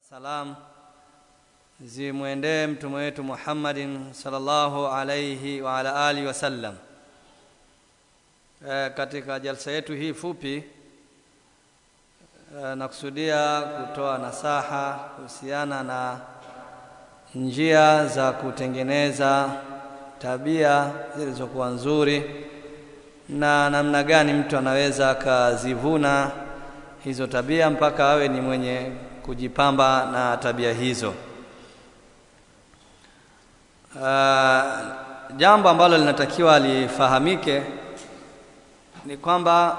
Salam zimwendee mtume wetu Muhammadin sallallahu alayhi wa ala alihi wasallam. E, katika jalsa yetu hii fupi e, nakusudia kutoa nasaha kuhusiana na njia za kutengeneza tabia zilizokuwa nzuri na namna gani mtu anaweza akazivuna hizo tabia mpaka awe ni mwenye kujipamba na tabia hizo. Uh, jambo ambalo linatakiwa lifahamike ni kwamba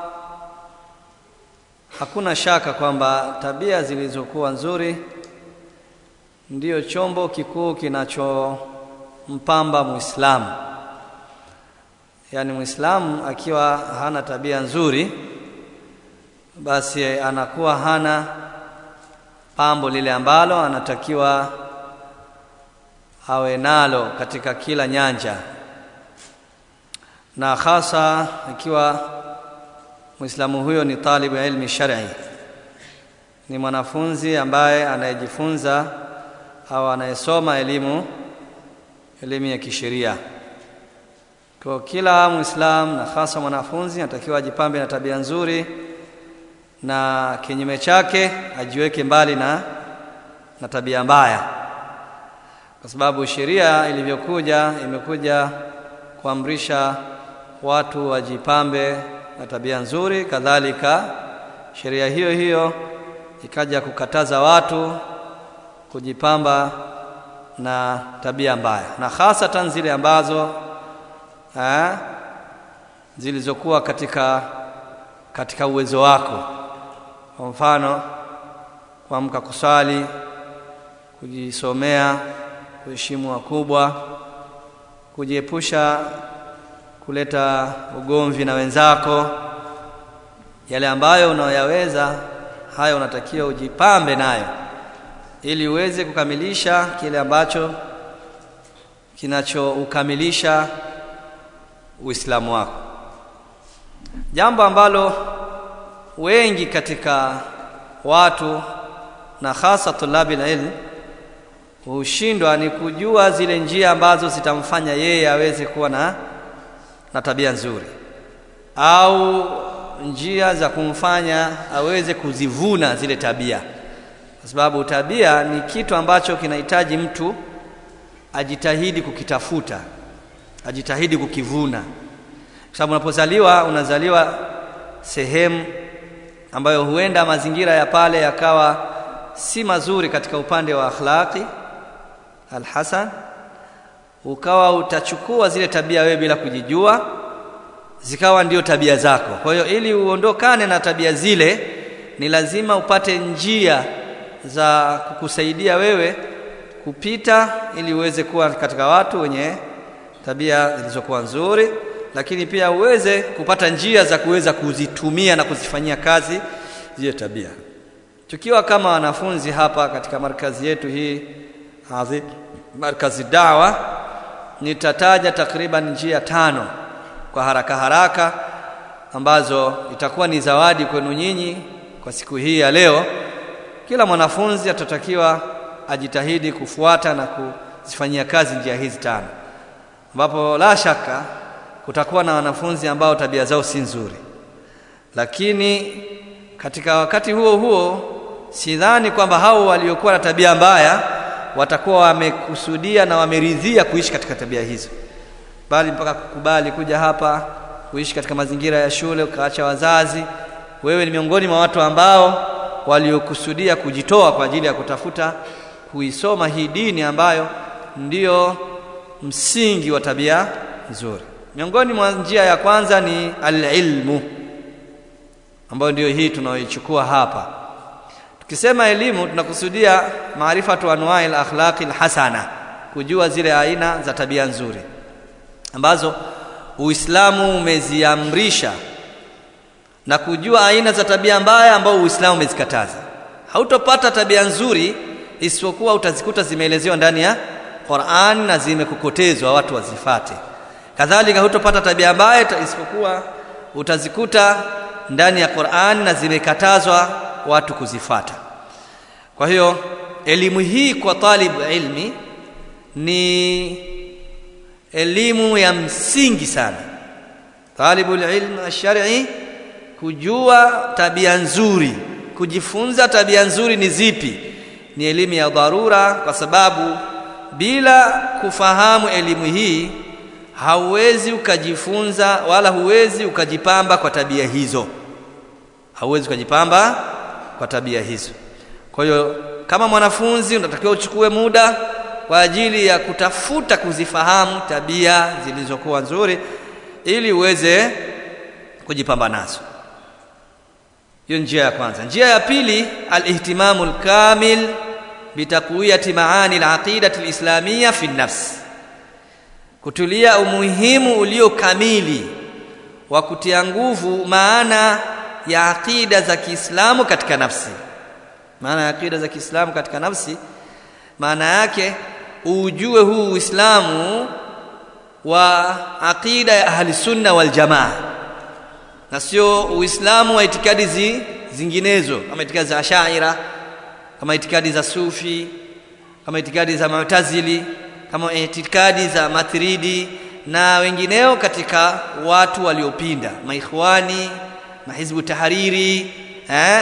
hakuna shaka kwamba tabia zilizokuwa nzuri ndiyo chombo kikuu kinachompamba Muislamu. Yaani Muislamu akiwa hana tabia nzuri, basi anakuwa hana pambo lile ambalo anatakiwa awe nalo katika kila nyanja, na hasa ikiwa Muislamu huyo ni talibu ya ilmi shar'i, ni mwanafunzi ambaye anayejifunza au anayesoma elimu elimu ya kisheria. Kwa kila Muislamu na hasa mwanafunzi anatakiwa ajipambe na tabia nzuri na kinyume chake ajiweke mbali na, na tabia mbaya, kwa sababu sheria ilivyokuja imekuja kuamrisha watu wajipambe na tabia nzuri. Kadhalika sheria hiyo hiyo ikaja kukataza watu kujipamba na tabia mbaya, na hasatan zile ambazo ha, zilizokuwa katika, katika uwezo wako kwa mfano kuamka kusali, kujisomea, kuheshimu wakubwa, kujiepusha kuleta ugomvi na wenzako. Yale ambayo unayoyaweza hayo unatakiwa ujipambe nayo, ili uweze kukamilisha kile ambacho kinachoukamilisha Uislamu wako, jambo ambalo wengi katika watu na hasa tulabi ilm hushindwa ni kujua zile njia ambazo zitamfanya yeye aweze kuwa na, na tabia nzuri au njia za kumfanya aweze kuzivuna zile tabia, kwa sababu tabia ni kitu ambacho kinahitaji mtu ajitahidi kukitafuta, ajitahidi kukivuna, kwa sababu unapozaliwa unazaliwa sehemu ambayo huenda mazingira ya pale yakawa si mazuri katika upande wa akhlaqi alhasan, ukawa utachukua zile tabia wewe bila kujijua, zikawa ndio tabia zako. Kwa hiyo ili uondokane na tabia zile, ni lazima upate njia za kukusaidia wewe kupita, ili uweze kuwa katika watu wenye tabia zilizokuwa nzuri lakini pia uweze kupata njia za kuweza kuzitumia na kuzifanyia kazi zile tabia. Tukiwa kama wanafunzi hapa katika markazi yetu hii hazi, markazi dawa, nitataja takriban njia tano kwa haraka haraka ambazo itakuwa ni zawadi kwenu nyinyi kwa siku hii ya leo. Kila mwanafunzi atatakiwa ajitahidi kufuata na kuzifanyia kazi njia hizi tano, ambapo la shaka kutakuwa na wanafunzi ambao tabia zao si nzuri, lakini katika wakati huo huo sidhani kwamba hao waliokuwa na tabia mbaya watakuwa wamekusudia na wameridhia kuishi katika tabia hizo, bali mpaka kukubali kuja hapa kuishi katika mazingira ya shule, ukaacha wazazi. Wewe ni miongoni mwa watu ambao waliokusudia kujitoa kwa ajili ya kutafuta kuisoma hii dini ambayo ndiyo msingi wa tabia nzuri. Miongoni mwa njia ya kwanza ni alilmu, ambayo ndiyo hii tunaoichukua hapa. Tukisema elimu, tunakusudia maarifatu anwai al-akhlaqi al-hasana, kujua zile aina za tabia nzuri ambazo Uislamu umeziamrisha na kujua aina za tabia mbaya ambao Uislamu umezikataza. Hautopata tabia nzuri isipokuwa utazikuta zimeelezewa ndani ya Qur'an na zimekokotezwa watu wazifate kadhalika hutopata tabia mbaya isipokuwa utazikuta ndani ya Qur'an na zimekatazwa watu kuzifata. Kwa hiyo elimu hii kwa talibu ilmi ni elimu ya msingi sana talibu ilm ash-shar'i kujua tabia nzuri kujifunza tabia nzuri ni zipi ni elimu ya dharura kwa sababu bila kufahamu elimu hii hauwezi ukajifunza wala huwezi ukajipamba kwa tabia hizo hauwezi ukajipamba kwa tabia hizo kwa hiyo kama mwanafunzi unatakiwa uchukue muda kwa ajili ya kutafuta kuzifahamu tabia zilizokuwa nzuri ili uweze kujipamba nazo hiyo njia ya kwanza njia ya pili alihtimamu alkamil bitakwiyati maani alaqidati alislamiyya fi nafs kutulia umuhimu ulio kamili wa kutia nguvu maana ya aqida za Kiislamu katika nafsi maana ya aqida za Kiislamu katika nafsi maana yake ujue huu Uislamu wa aqida ya ahli sunna wal jamaa na sio Uislamu wa itikadi zi, zinginezo kama itikadi za Ashaira kama itikadi za Sufi kama itikadi za Mu'tazili kama itikadi za Matridi na wengineo katika watu waliopinda maikhwani mahizbu tahariri eh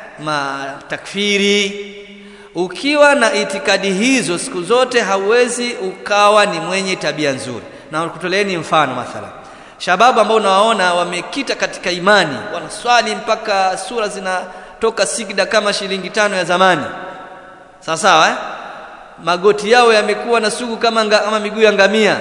matakfiri ukiwa na itikadi hizo siku zote hauwezi ukawa ni mwenye tabia nzuri na kutoleeni mfano mathala shababu ambao unawaona wamekita katika imani wanaswali mpaka sura zinatoka sigda kama shilingi tano ya zamani sawa sawa eh? magoti yao yamekuwa na sugu kama, nga, kama miguu ya ngamia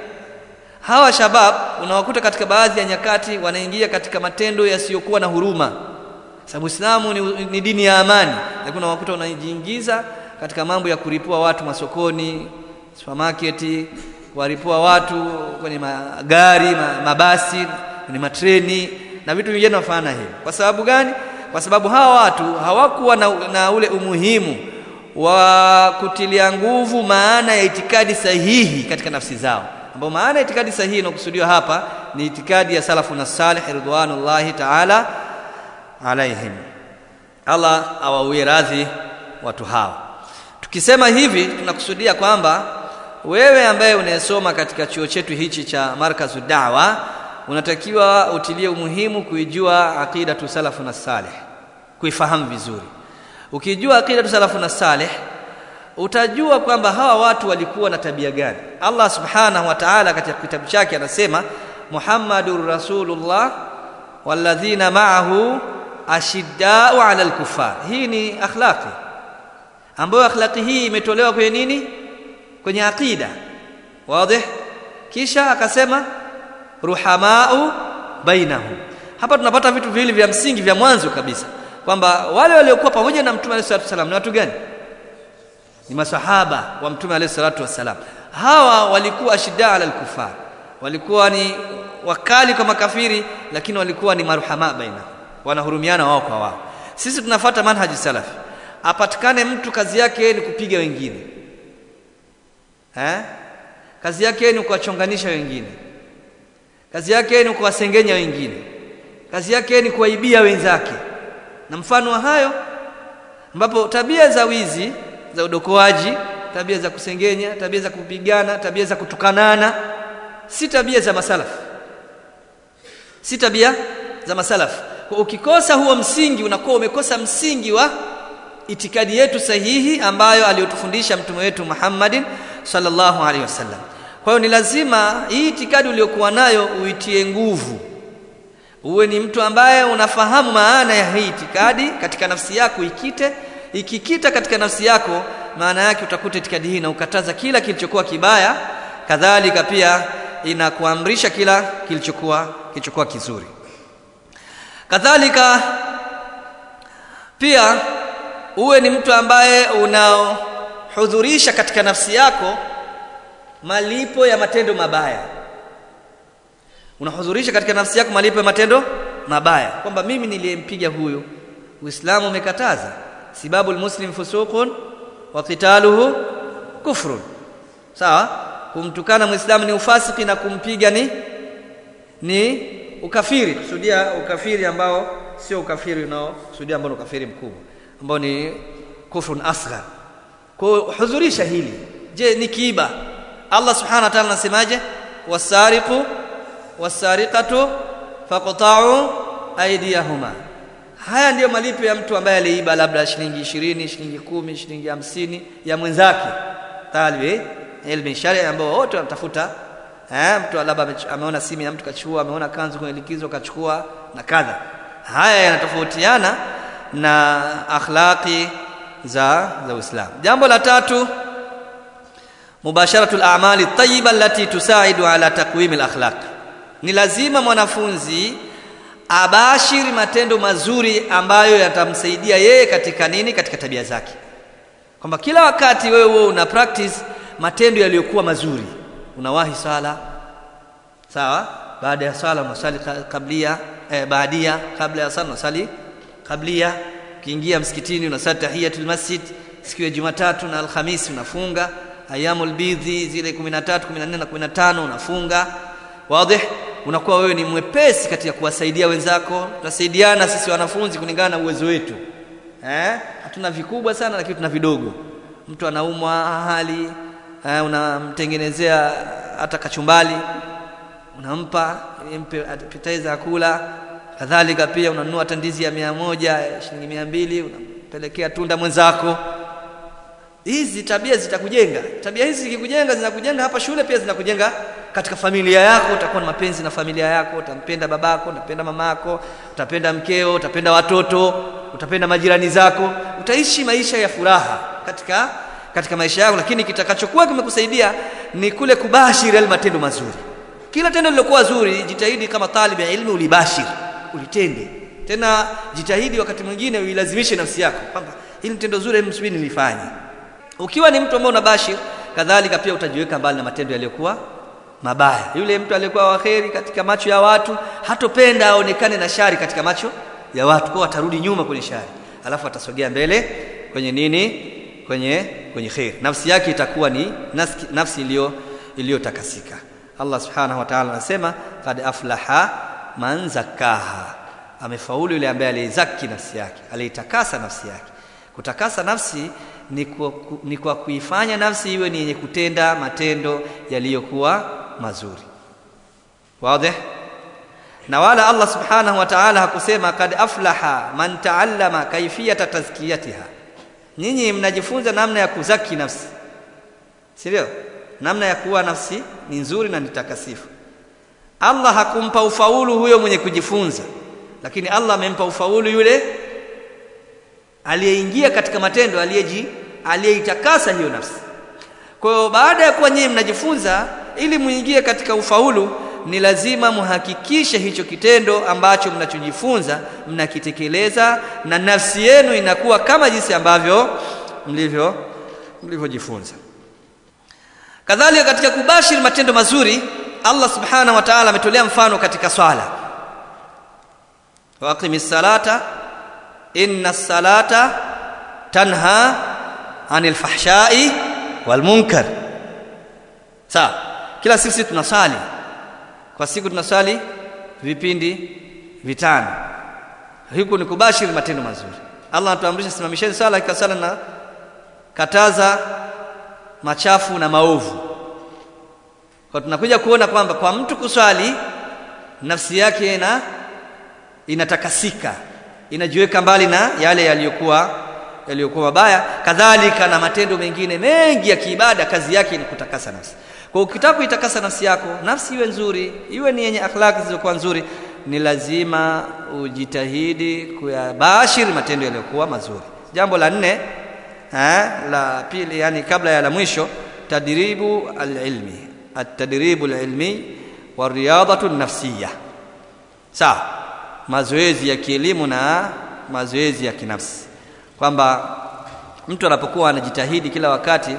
hawa shabab unawakuta katika baadhi ya nyakati wanaingia katika matendo yasiyokuwa na huruma sababu Uislamu ni, ni dini ya amani lakini unawakuta wanajiingiza katika mambo ya kulipua watu masokoni supermarket kuwalipua watu kwenye magari mabasi kwenye matreni na vitu vingine vinafana hivi kwa sababu gani kwa sababu hawa watu hawakuwa na, na ule umuhimu wa kutilia nguvu maana ya itikadi sahihi katika nafsi zao ambao maana ya itikadi sahihi inakusudiwa hapa ni itikadi ya salafu na salih ridwanullahi ta'ala alaihim Allah awawie radhi watu hao tukisema hivi tunakusudia kwamba wewe ambaye unayesoma katika chuo chetu hichi cha markazu da'wa unatakiwa utilie umuhimu kuijua aqidatu salafu na salih kuifahamu vizuri ukijua aqidatu salafu na salih utajua kwamba hawa watu walikuwa na tabia gani Allah subhanahu wa ta'ala katika kitabu chake anasema Muhammadur Rasulullah walladhina ma'ahu ashiddau 'ala al-kuffar hii ni akhlaqi ambayo akhlaqi hii imetolewa kwenye nini kwenye aqida wazi kisha akasema ruhamau bainahum hapa tunapata vitu viwili vya msingi vya mwanzo kabisa kwamba wale waliokuwa pamoja na mtume alayhi salatu wasallam ni watu gani ni masahaba wa mtume alayhi salatu wasallam hawa walikuwa ashidda ala al-kufar walikuwa ni wakali kwa makafiri lakini walikuwa ni marhama baina wanahurumiana wao kwa wao sisi tunafuata manhaji salafi apatikane mtu kazi yake ni kupiga wengine eh kazi yake ni kuwachonganisha wengine kazi yake ni kuwasengenya wengine kazi yake ni kuwaibia wenzake na mfano wa hayo ambapo tabia za wizi za udokoaji tabia za kusengenya tabia za kupigana tabia za kutukanana si tabia za masalafu si tabia za masalafu kwa ukikosa huo msingi unakuwa umekosa msingi wa itikadi yetu sahihi ambayo aliyotufundisha mtume wetu Muhammadin sallallahu alaihi wasallam kwa hiyo ni lazima hii itikadi uliyokuwa nayo uitie nguvu uwe ni mtu ambaye unafahamu maana ya hii itikadi katika nafsi yako ikite ikikita katika nafsi yako maana yake utakuta itikadi hii na ukataza kila kilichokuwa kibaya kadhalika pia inakuamrisha kila kilichokuwa kilichokuwa kizuri kadhalika pia uwe ni mtu ambaye unaohudhurisha katika nafsi yako malipo ya matendo mabaya unahudhurisha katika nafsi yako malipo ya matendo mabaya kwamba mimi niliyempiga huyu uislamu umekataza sibabu almuslim fusuqun wa qitaluhu kufrun sawa kumtukana muislamu ni ufasiki na kumpiga ni ni ukafiri kusudia ukafiri ambao sio ukafiri unao kusudia ambao ni ukafiri mkubwa ambao ni kufrun asghar kuhudhurisha hili je ni kiiba Allah subhanahu wa ta'ala anasemaje wasariqu wasariqatu faqta'u aydiyahuma haya ndiyo malipo ya mtu ambaye aliiba labda shilingi 20 shilingi kumi shilingi hamsini ya mwenzake talibi ilmi sharia ambao wote wanatafuta eh mtu labda ameona simu ya mtu kachukua ameona kanzu kwenye likizo kachukua na kadha haya yanatofautiana na akhlaqi za za Uislamu jambo la tatu mubasharatul a'mali tayyiba allati tusaidu ala taqwim al-akhlaq ni lazima mwanafunzi abashiri matendo mazuri ambayo yatamsaidia yeye katika nini katika tabia zake kwamba kila wakati wewe wewe una practice matendo yaliyokuwa mazuri unawahi sala sawa baada ya sala unasali kablia eh, baadia kabla ya sala unasali kablia ukiingia msikitini unasali tahiyatul masjid siku ya Jumatatu na Alhamisi unafunga ayamul bidhi zile 13 14 na 15 unafunga wazi unakuwa wewe ni mwepesi katika kuwasaidia wenzako tutasaidiana sisi wanafunzi kulingana na uwezo wetu eh hatuna vikubwa sana lakini tuna vidogo mtu anaumwa hali eh, unamtengenezea hata kachumbali unampa mpe appetizer akula kadhalika pia unanunua tandizi ya mia moja shilingi mia mbili unampelekea tunda mwenzako hizi tabia zitakujenga tabia hizi zikikujenga zinakujenga hapa shule pia zinakujenga katika familia yako utakuwa na mapenzi na familia yako utampenda babako utapenda mamako utapenda mkeo utapenda watoto utapenda majirani zako utaishi maisha ya furaha katika katika maisha yako lakini kitakachokuwa kimekusaidia ni kule kubashiri yale matendo mazuri kila tendo lilokuwa zuri jitahidi kama talib ya ilmu ulibashiri ulitende tena jitahidi wakati mwingine uilazimishe nafsi yako kwamba hili tendo zuri msubiri nilifanye ukiwa ni mtu ambaye unabashir kadhalika pia utajiweka mbali na matendo yaliyokuwa mabaya yule mtu aliyekuwa waheri katika macho ya watu hatopenda aonekane na shari katika macho ya watu kwa atarudi nyuma kwenye shari alafu atasogea mbele kwenye nini kwenye kwenye khair nafsi yake itakuwa ni nafsi, nafsi iliyo iliyotakasika Allah subhanahu wa ta'ala anasema qad aflaha man zakaha amefaulu yule ambaye alizaki nafsi yake aliitakasa nafsi yake kutakasa nafsi ni kwa, ni kwa kuifanya nafsi iwe ni yenye kutenda matendo yaliyokuwa mazuri wazi na wala Allah subhanahu wa ta'ala hakusema kad aflaha man ta'allama kaifiyata tazkiyatiha nyinyi mnajifunza namna ya kuzaki nafsi sivyo namna ya kuwa nafsi ni nzuri na nitakasifu Allah hakumpa ufaulu huyo mwenye kujifunza lakini Allah amempa ufaulu yule aliyeingia katika matendo aliyeji aliyeitakasa hiyo nafsi kwa hiyo baada ya kuwa nyinyi mnajifunza ili muingie katika ufaulu ni lazima muhakikishe hicho kitendo ambacho mnachojifunza mnakitekeleza na nafsi yenu inakuwa kama jinsi ambavyo mlivyo mlivyojifunza kadhalika katika kubashiri matendo mazuri Allah subhanahu wa ta'ala ametolea mfano katika swala waqimis salata inna salata tanha anil fahshai wal munkar sawa kila sisi tunasali kwa siku tunasali vipindi vitano huku ni kubashiri matendo mazuri Allah anatuamrisha simamisheni sala ikasala na kataza machafu na maovu kwa tunakuja kuona kwamba kwa mtu kuswali nafsi yake ina inatakasika inajiweka mbali na yale yaliyokuwa yaliyokuwa mabaya kadhalika na matendo mengine mengi ya kiibada kazi yake ni kutakasa nafsi kwa ukitaka kuitakasa nafsi yako nafsi iwe nzuri iwe ni yenye akhlaki zilizokuwa nzuri ni lazima ujitahidi kuyabashiri matendo yaliyokuwa mazuri jambo la nne eh, la pili yani kabla ya la mwisho tadribu alilmi atadribu alilmi wa riyadatu nafsiyya sawa mazoezi ya kielimu na mazoezi ya kinafsi kwamba mtu anapokuwa anajitahidi kila wakati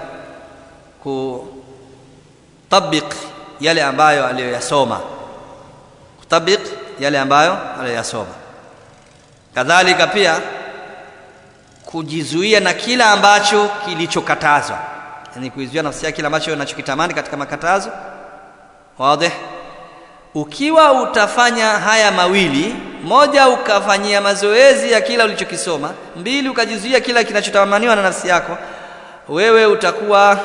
kutabik yale ambayo aliyoyasoma kutabik yale ambayo aliyoyasoma kadhalika pia kujizuia na kila ambacho kilichokatazwa yani kuizuia nafsi yake kile ambacho anachokitamani katika makatazo wazi ukiwa utafanya haya mawili moja ukafanyia mazoezi ya kila ulichokisoma mbili ukajizuia kila kinachotamaniwa na nafsi yako wewe utakuwa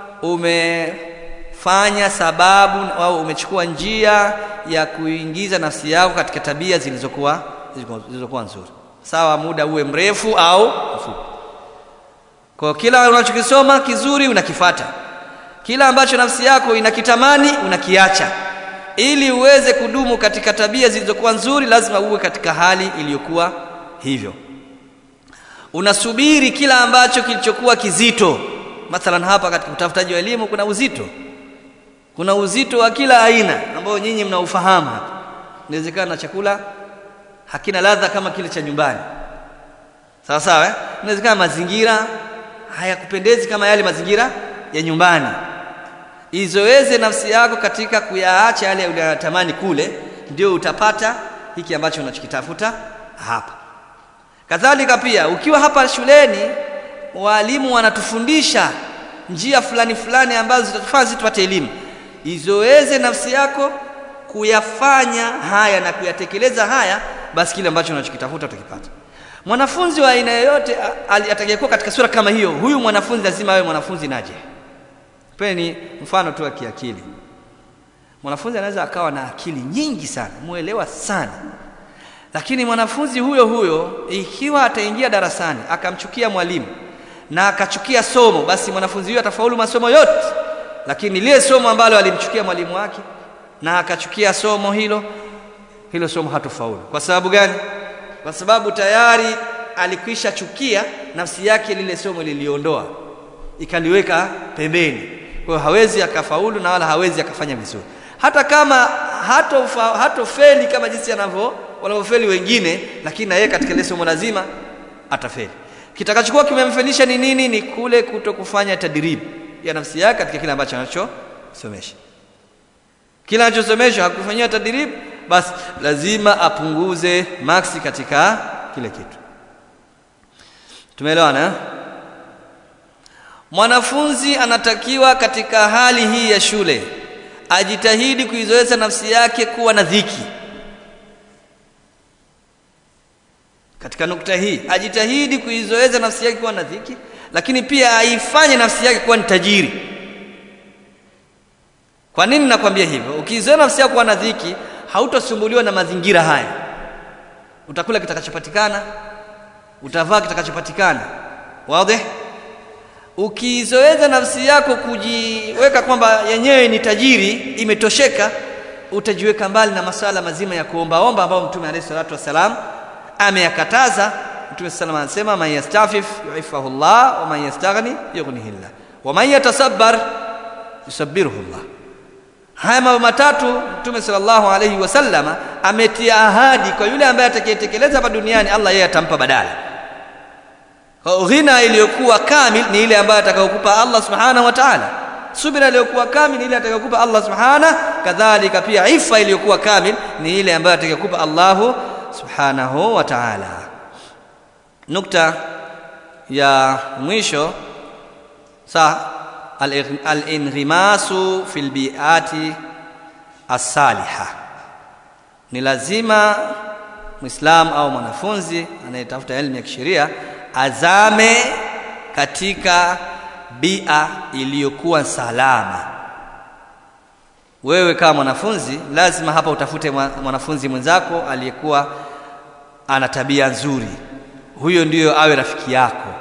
umefanya sababu au umechukua njia ya kuingiza nafsi yako katika tabia zilizokuwa zilizokuwa nzuri sawa muda uwe mrefu au mfupi kwa kila unachokisoma kizuri unakifata kila ambacho nafsi yako inakitamani unakiacha ili uweze kudumu katika tabia zilizokuwa nzuri lazima uwe katika hali iliyokuwa hivyo unasubiri kila ambacho kilichokuwa kizito mathalan hapa katika utafutaji wa elimu kuna uzito kuna uzito wa kila aina ambao nyinyi mnaufahamu hapa inawezekana chakula hakina ladha kama kile cha nyumbani sawa sawa eh? inawezekana mazingira hayakupendezi kama yale mazingira ya nyumbani izoeze nafsi yako katika kuyaacha yale unayotamani kule ndio utapata hiki ambacho unachokitafuta hapa kadhalika pia ukiwa hapa shuleni walimu wanatufundisha njia fulani fulani ambazo zitatufanya sisi tupate elimu izoeze nafsi yako kuyafanya haya na kuyatekeleza haya basi kile ambacho unachokitafuta utakipata mwanafunzi wa aina yoyote atakayekuwa katika sura kama hiyo huyu mwanafunzi lazima awe mwanafunzi naje peni mfano tu wa kiakili mwanafunzi anaweza akawa na akili nyingi sana muelewa sana lakini mwanafunzi huyo huyo ikiwa ataingia darasani akamchukia mwalimu na akachukia somo basi mwanafunzi huyo atafaulu masomo yote lakini lile somo ambalo alimchukia mwalimu wake na akachukia somo hilo hilo somo hatofaulu kwa sababu gani kwa sababu tayari alikwisha chukia nafsi yake lile somo liliondoa ikaliweka pembeni kwa hiyo hawezi akafaulu na wala hawezi akafanya vizuri hata kama hatofa, hatofeli kama jinsi anavyo wanavyofeli wengine lakini na yeye katika ile somo lazima atafeli kitakachokuwa kimemfelisha ni nini ni kule kuto kufanya tadrib ya nafsi yake katika kile ambacho anachosomesha kile anachosomesha hakufanyia tadrib basi lazima apunguze maksi katika kile kitu tumeelewana eh? mwanafunzi anatakiwa katika hali hii ya shule ajitahidi kuizoeza nafsi yake kuwa na dhiki katika nukta hii ajitahidi kuizoeza nafsi yake kuwa na dhiki lakini pia aifanye nafsi yake kuwa ni tajiri kwa nini nakwambia hivyo ukiizoea nafsi yako kuwa na dhiki hautosumbuliwa na mazingira haya utakula kitakachopatikana utavaa kitakachopatikana wazi ukizoeza nafsi yako kujiweka kwamba yenyewe ni tajiri imetosheka utajiweka mbali na masala mazima ya kuombaomba ambayo mtume alayhi salatu wasalam ameyakataza mtume sallam anasema man yastafif yuifahu llah wa man yastaghni yughnihi llah wa man yatasabbar yusabbiruhu llah haya mambo matatu mtume sallallahu alayhi wasallama ametia ahadi kwa yule ambaye atakayetekeleza hapa duniani Allah yeye atampa badala ghina iliyokuwa kamil ni ile ambayo atakayokupa Allah subhanahu wa ta'ala subira iliyokuwa kamil ni ile atakayokupa Allah subhanahu kadhalika pia ifa iliyokuwa kamil ni ile ambayo atakayokupa Allahu subhanahu wa ta'ala nukta ya mwisho sa al-inrimasu fil bi'ati as-saliha ni lazima muislam au mwanafunzi anayetafuta elimu ya kisheria azame katika bia iliyokuwa salama wewe kama mwanafunzi lazima hapa utafute mwanafunzi mwenzako aliyekuwa ana tabia nzuri huyo ndiyo awe rafiki yako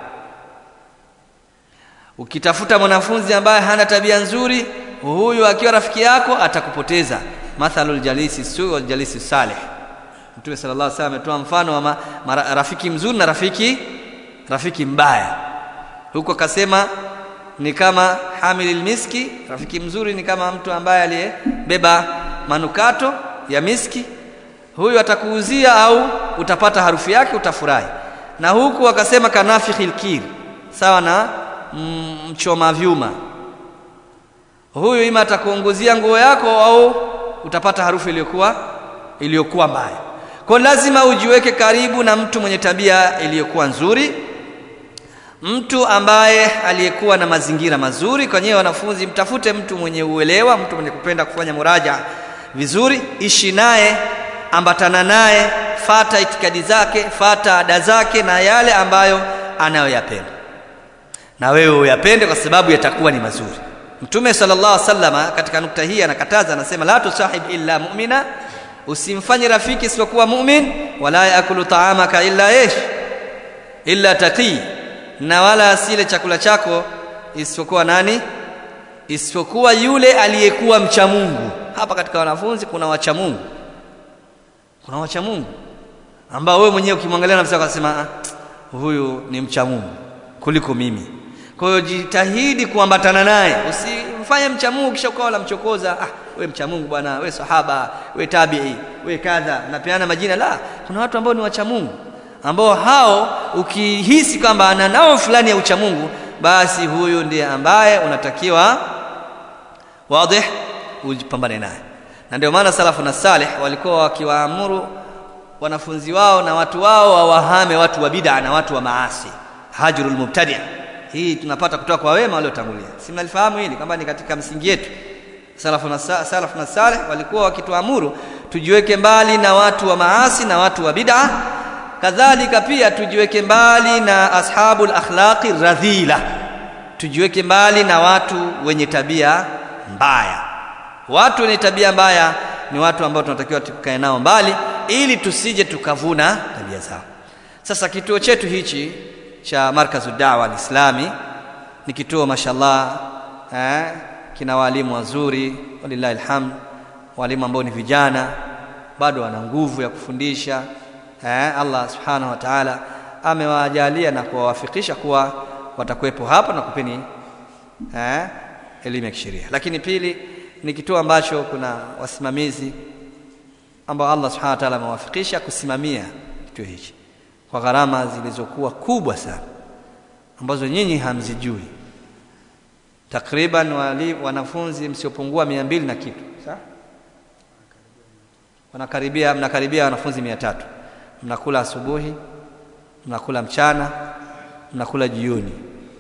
ukitafuta mwanafunzi ambaye hana tabia nzuri huyu akiwa rafiki yako atakupoteza mathalul jalisi su wal jalisi salih mtume sallallahu alaihi wasallam ametoa mfano wa ma, ma, rafiki mzuri na rafiki rafiki mbaya huko akasema ni kama hamilil miski rafiki mzuri ni kama mtu ambaye aliyebeba manukato ya miski huyu atakuuzia au utapata harufu yake utafurahi na huku akasema kanafikhil kir sawa na mchoma vyuma huyu ima atakuongozia nguo yako au utapata harufu iliyokuwa iliyokuwa mbaya kwa lazima ujiweke karibu na mtu mwenye tabia iliyokuwa nzuri mtu ambaye aliyekuwa na mazingira mazuri kwa nyewe wanafunzi mtafute mtu mwenye uelewa mtu mwenye kupenda kufanya muraja vizuri ishi naye ambatana naye fata itikadi zake fata ada zake na yale ambayo anayoyapenda na wewe uyapende kwa sababu yatakuwa ni mazuri mtume sallallahu alaihi wasallam katika nukta hii anakataza anasema la tusahib illa mu'mina usimfanye rafiki isipokuwa mu'min wala yakulu ta'amaka illa ish illa taqi na wala asile chakula chako isipokuwa nani isipokuwa yule aliyekuwa mcha Mungu hapa katika wanafunzi kuna wacha Mungu kuna wacha Mungu ambao wewe mwenyewe ukimwangalia nafsi yako unasema huyu ni mcha Mungu kuliko mimi kwa hiyo jitahidi kuambatana naye usimfanye mcha Mungu kisha ukawa unamchokoza ah we mcha Mungu bwana we sahaba we tabii we kadha napeana majina la kuna watu ambao ni wacha Mungu ambao hao ukihisi kwamba ana nao fulani ya ucha Mungu basi huyu ndiye ambaye unatakiwa wazi ujipambane naye na ndio maana salafu na salih walikuwa wakiwaamuru wanafunzi wao na watu wao wawahame watu wa bid'a na watu wa maasi hajrul mubtadi' hii tunapata kutoka kwa wema waliotangulia si mnalifahamu hili kwamba ni katika msingi yetu salafu na salafu na salih walikuwa wakituamuru tujiweke mbali na watu wa maasi na watu wa bid'a kadhalika pia tujiweke mbali na ashabul akhlaqi radhila tujiweke mbali na watu wenye tabia mbaya watu wenye tabia mbaya ni watu ambao tunatakiwa tukae nao mbali ili tusije tukavuna tabia zao sasa kituo chetu hichi cha markazu dawa alislami ni kituo mashallah eh, kina walimu wazuri walillahi alhamd walimu ambao ni vijana bado wana nguvu ya kufundisha eh, Allah subhanahu wa ta'ala amewajalia na kuwawafikisha kuwa watakuwepo hapa na kupeni eh, elimu ya kisheria lakini pili ni kituo ambacho kuna wasimamizi ambao Allah subhanahu wa ta'ala amewafikisha kusimamia kituo hichi kwa gharama zilizokuwa kubwa sana ambazo nyinyi hamzijui takriban wali, wanafunzi msiopungua mia mbili na kitu sawa wanakaribia mnakaribia wanafunzi mia tatu mnakula asubuhi mnakula mchana mnakula jioni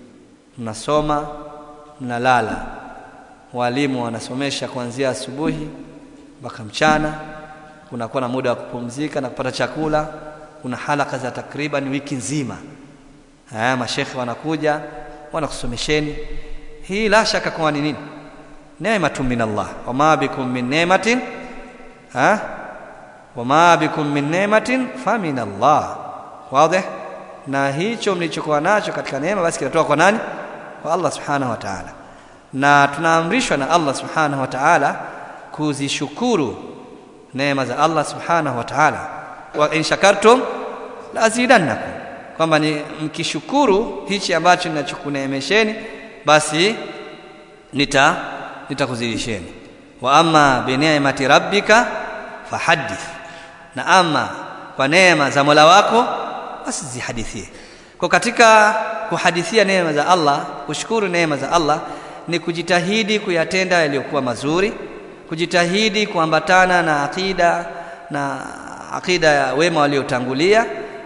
mnasoma mnalala walimu wanasomesha kuanzia asubuhi mpaka mchana kunakuwa na muda wa kupumzika na kupata chakula kuna halaka za takriban wiki nzima haya mashekhe wanakuja wanakusomesheni hii la shaka kwa ni nini neema min Allah wama bikum min neematin ha wama bikum min neematin fa min Allah wazi na hicho mlichokuwa nacho katika neema basi kinatoka kwa nani kwa Allah subhanahu wa ta'ala na tunaamrishwa na Allah subhanahu wa ta'ala kuzishukuru neema za Allah subhanahu wa ta'ala wa in shakartum la azidannakum kwamba ni mkishukuru hichi ambacho ninachokuneemesheni basi nita nitakuzidisheni wa amma bi ni'mati rabbika fahaddith na ama kwa neema za Mola wako basi zihadithie kwa katika kuhadithia neema za Allah kushukuru neema za Allah ni kujitahidi kuyatenda yaliyokuwa mazuri kujitahidi kuambatana na akida na akida ya wema waliotangulia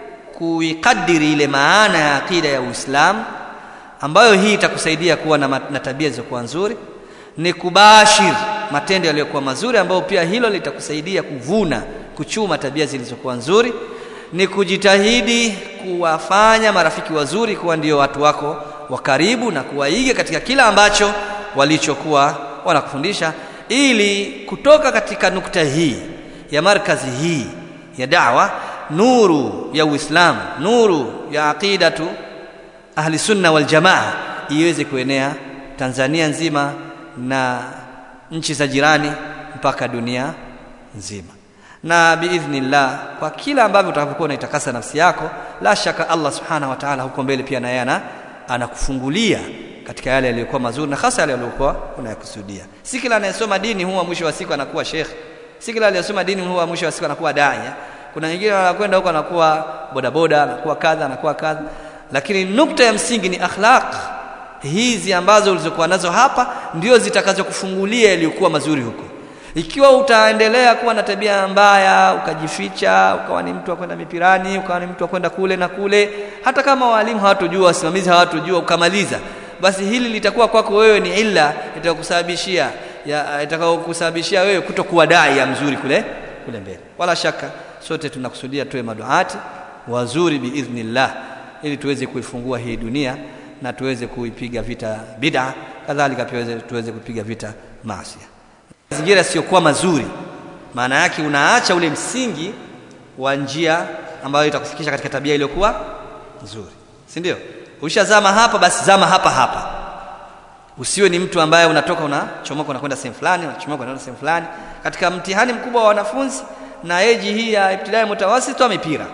kuikadiri ile maana ya akida ya Uislamu ambayo hii itakusaidia kuwa na, na tabia zilizokuwa nzuri ni kubashir matendo yaliyokuwa mazuri ambayo pia hilo litakusaidia kuvuna kuchuma tabia zilizokuwa nzuri ni kujitahidi kuwafanya marafiki wazuri kuwa ndio watu wako wa karibu na kuwaiga katika kila ambacho walichokuwa wanakufundisha ili kutoka katika nukta hii ya markazi hii ya da'wa nuru ya Uislamu nuru ya aqidatu ahli sunna wal jamaa iweze kuenea Tanzania nzima na nchi za jirani mpaka dunia nzima na biidhnillah kwa kila ambavyo utakapokuwa unaitakasa nafsi yako la shaka Allah subhanahu wa ta'ala huko mbele pia naye ana anakufungulia katika yale yaliyokuwa mazuri na hasa yale yaliyokuwa unayakusudia si kila anayesoma dini huwa mwisho wa siku anakuwa sheikh si kila aliyesoma dini huwa mwisho wa siku anakuwa daia kuna wengine wanakwenda huko anakuwa bodaboda anakuwa kadha anakuwa kadha lakini nukta ya msingi ni akhlaq hizi ambazo ulizokuwa nazo hapa ndio zitakazokufungulia yaliyokuwa mazuri huko ikiwa utaendelea kuwa na tabia mbaya ukajificha ukawa ni mtu wa kwenda mipirani ukawa ni mtu wa kwenda kule na kule hata kama walimu hawatojua wasimamizi hawatojua ukamaliza basi hili litakuwa kwako wewe ni illa itakusababishia itakayokusababishia wewe kutokuwa dai ya mzuri kule kule mbele wala shaka sote tunakusudia tuwe maduati wazuri biidhnillah ili tuweze kuifungua hii dunia na tuweze kuipiga vita bid'a kadhalika pia tuweze, tuweze kupiga vita maasi mazingira yasiyokuwa mazuri maana yake unaacha ule msingi wa njia ambayo itakufikisha katika tabia iliyokuwa nzuri si ndio ushazama hapa basi zama hapa hapa usiwe ni mtu ambaye unatoka unachomoka unakwenda sehemu fulani unachomoka unaenda sehemu fulani katika mtihani mkubwa wa wanafunzi na eji hii ya ibtidai mutawasit wa mipira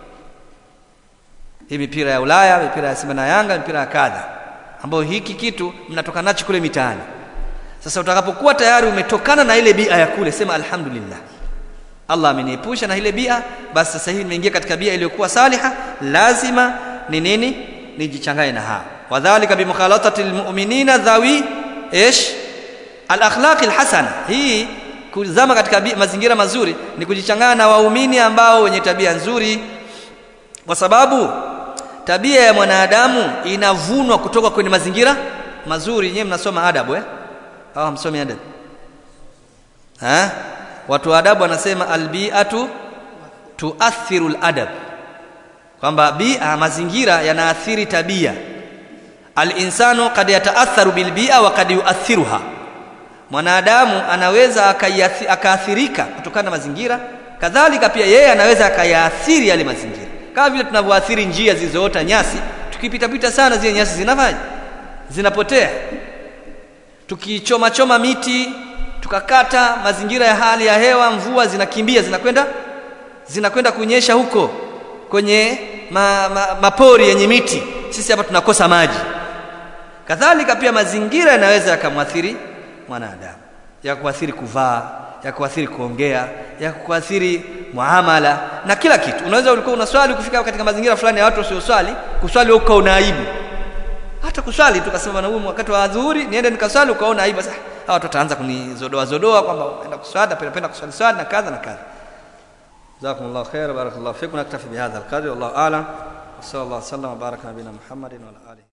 hii mipira ya Ulaya mipira ya Simba na Yanga mipira ya kadha ambayo hiki kitu mnatoka nacho kule mitaani sasa utakapokuwa tayari umetokana na ile bia ya kule sema alhamdulillah Allah ameniepusha na ile bia basi sasa hivi nimeingia katika bia iliyokuwa saliha lazima ni nini nijichanganye na hao wadhālika bimukhalatati almu'minina dhawi ish alakhlaq alhasana hii kuzama katika mazingira mazuri ni kujichanganya na waumini ambao wenye tabia nzuri kwa sababu tabia ya mwanadamu inavunwa kutoka kwenye mazingira mazuri nyewe mnasoma adabu eh au msomi adabu ha watu wa adabu wanasema albi'atu tuathiru aladab kwamba bia mazingira yanaathiri tabia alinsanu kad yataatharu bilbia wa kad yuathiruha mwanadamu anaweza akaathirika kutokana na mazingira kadhalika pia yeye anaweza akayaathiri yale mazingira kama vile tunavyoathiri njia zilizoota nyasi tukipita pita sana zile nyasi zinafanya zinapotea tukichoma choma miti tukakata mazingira ya hali ya hewa mvua zinakimbia zinakwenda zinakwenda kunyesha huko kwenye ma, ma, mapori yenye miti sisi hapa tunakosa maji kadhalika pia mazingira yanaweza yakamwathiri mwanadamu ya kuathiri kuvaa ya kuathiri kuongea ya kuathiri muamala na kila kitu unaweza ulikuwa unaswali kufika katika mazingira fulani ya watu wasioswali kuswali huko una aibu hata kuswali tukasema na huyu wakati wa adhuhuri niende nikaswali ukaona aibu sasa hawa watu wataanza kunizodoa zodoa kwamba naenda kuswali napenda kuswali swali na kadha na kadha jazakumullahu khair barakallahu fikum naktafi bihadha alqadri wallahu a'lam wa sallallahu alaihi wa sallam wa baraka nabina muhammadin wa ala alihi